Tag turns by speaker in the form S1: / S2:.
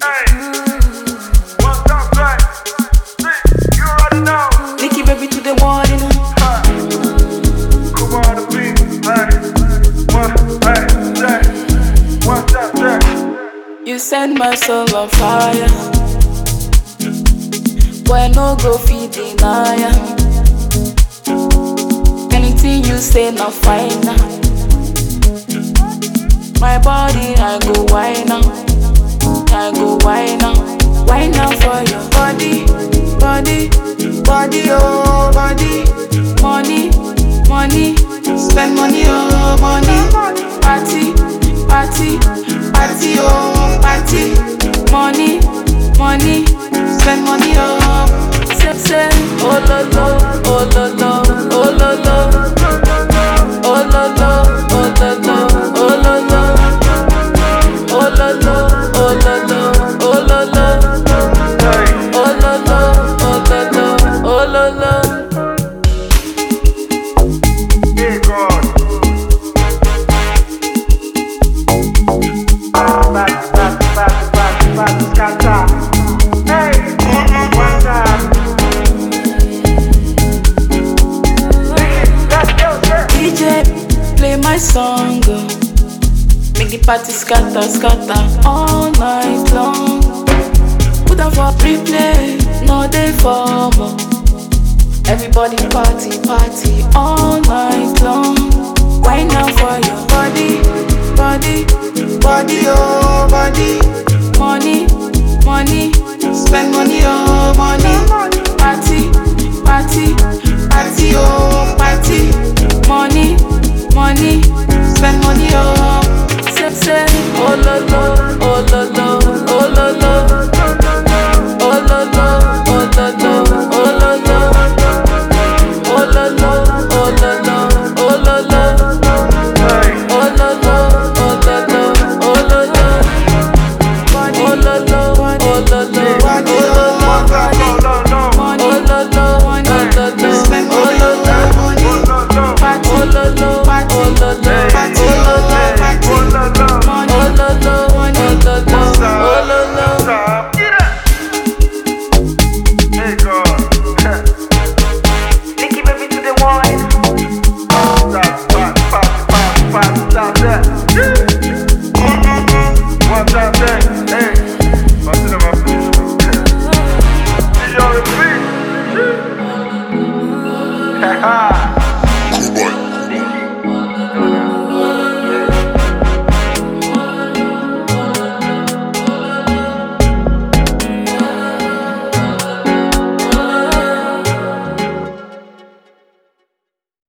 S1: Nicky baby to the morning. You send my soul on fire. Boy, no go feed deny ya. Anything you say, not fine now. My body, I go wine now. I go wine now. Wine now for your body, body, body, oh, body. Money, money, spend money, oh, money. Party, party, party, oh, party. Money, money, spend money, oh. Say, say, oh, lo, lo, oh, lo, lo, oh, lo, lo. Oh, lo, lo, oh, lo, lo, oh, lo, lo. Oh, lo, lo, oh, lo, lo, oh, lo, lo. Oh, lo, lo, oh, lo, lo, oh, lo, lo. DJ, play my song. oh. Make the party scatter, scatter all night long. Put on for replay, no day for more. Everybody party, party all night long. Why now for your body, body, body, oh body. Money, money, spend money, oh money. Party, party, party, oh party. Money, money, spend money, oh. Say, say, oh lo lo,